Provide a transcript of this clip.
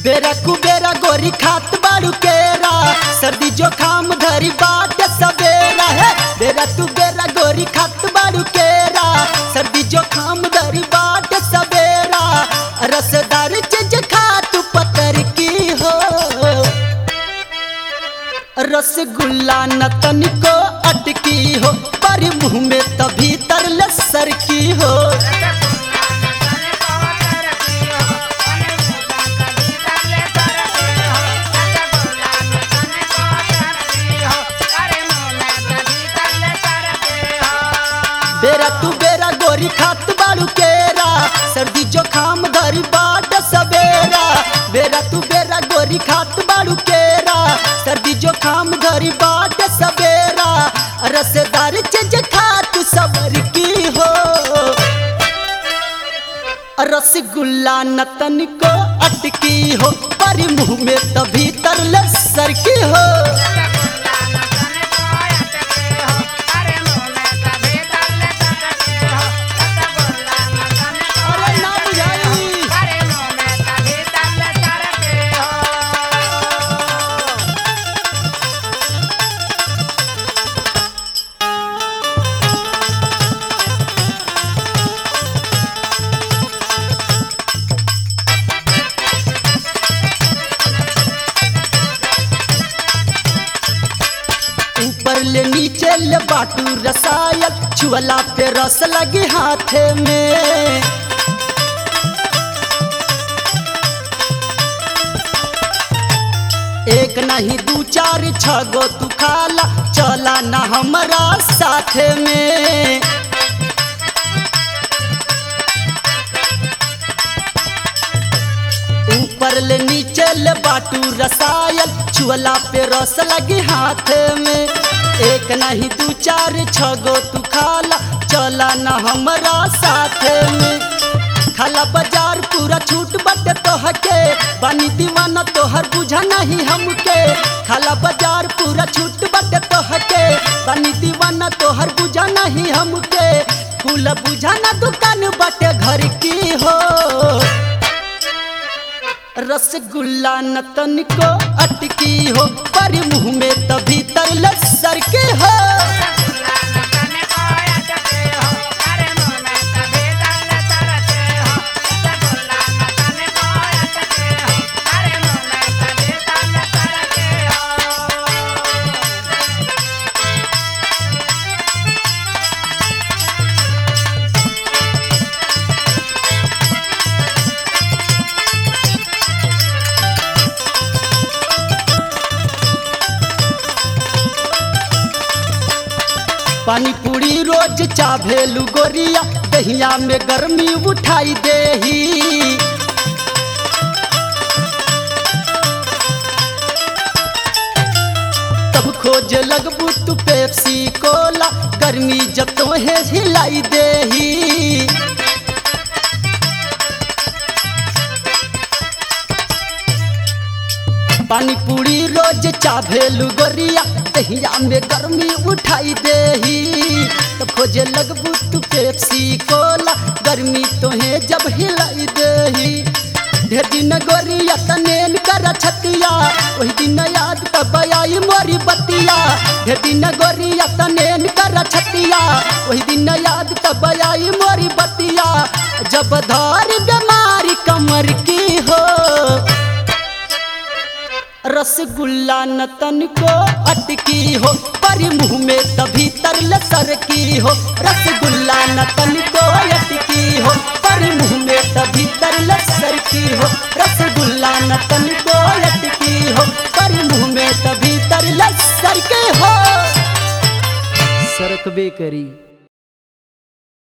बेरा कुबेरा गोरी खात बाड़ू केरा सर्दी जोखाम धरी बाट सवेरा है बेरा तू बेरा गोरी खात बाड़ू केरा सर्दी जोखाम धरी बाट सवेरा रसदार चीज खा तू पतर की हो रसगुल्ला न तनिको अटकी हो पर मुंह में तभी तरल सर की हो बेरा तू बेरा गोरी खात बाड़ू केरा सर्दी जोखाम धरी बाट सवेरा बेरा तू बेरा गोरी खात बाड़ू केरा सर्दी जोखाम धरी बाट सवेरा रसदार चीज खा तू सबर की हो रसगुल्ला नतन को अटकी हो पर मुंह में तभी तरल सर की हो अरे ना बुझाई ऊपर ले नीचे ले बाटू रसायल छुअला पे रस लगे हाथे में एक नहीं दू चार छ गो तू खाला चला ना हमारा साथ में ऊपर ले नीचे ले बाटू रसायल छुअला पे रस लगी हाथ में एक नहीं दू चार छ गो तू खाला चला ना हमारा साथ में खाला बाजार पूरा छूट बटे तोहके बानी दीवाना तोहर बुझा नहीं हमके खाला बाजार पूरा छूट बटे तोहके बानी दीवाना तोहर बुझा नहीं हमके कुल बुझाना दुकान बटे घर की हो रसगुल्ला नतन को अटकी हो पर मुंह में तभी तरल सर के हो पानी पूरी रोज चाभेलू गोरिया दहिया में गर्मी उठाई देही तब खोज लगबू तू पेप्सी कोला गर्मी जब तो है हिलाई देही पानी पूरी रोज चाभेलू गोरिया दहिया में गर्मी उठाई देही तो खोजे लगबू तू पेप्सी कोला गर्मी तोहे जब हिलाई देही ढेर दिन गोरिया तनेन कर छतिया वही दिन याद तब आई मोरी बतिया ढेर दिन गोरिया तनेन कर छतिया वही दिन याद तब आई मोरी बतिया जब धार बीमारी कमर की हो रसगुल्ला नतन को अटकी हो पर मुंह में तभी तरल सर की हो रसगुल्ला नतन को अटकी हो पर मुंह में तभी तरल सर की हो रसगुल्ला नतन को अटकी हो पर मुंह में तभी तरल सर के हो सरकबे करी